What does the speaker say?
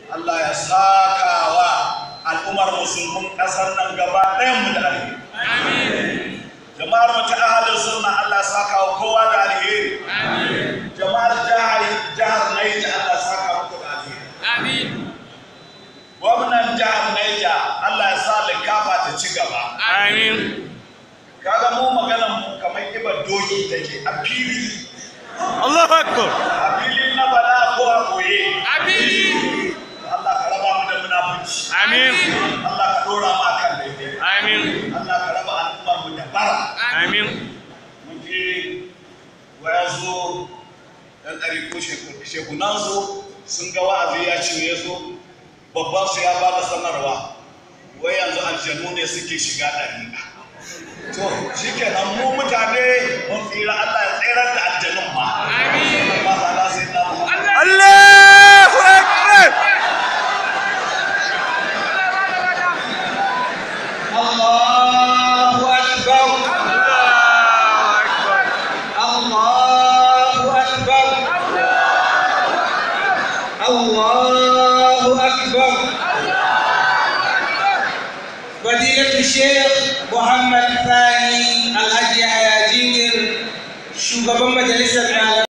Allah ya saka wa al'ummar musulmin ƙasar nan gaba ɗayan mu da alheri jama'ar mu ta ahalin sunna Allah ya saka wa kowa da alheri jama'ar jihar jihar Niger Allah ya saka muku da alheri gwamnan jihar Niger Allah ya sa likafa ta ci gaba Amin. kaga mu maganar mu kamar kibar doki take a fili Allahu Akbar. a fili na bala ko a koye Amin. Allah ka raba mu da munafunci Amin. Allah ka dora mu akan daidai Amin. Allah ka raba al'ummar mu da bara Amin. mun je waya zo dan ɗari ko shekunan su sun ga wa'azi ya ce ya zo babban su ya ba da sanarwa wai yanzu aljanu ne suke shiga ɗari to shi kenan mu mutane mun tsira Allah ya tsirar da aljanun ma amin ba za su yi na Muhammad Allahu Akbar. الله أكبر Allahu Akbar. الله أكبر الله أكبر فضيلة الشيخ محمد ثاني الحاج يحيى جينر shugaban majalisar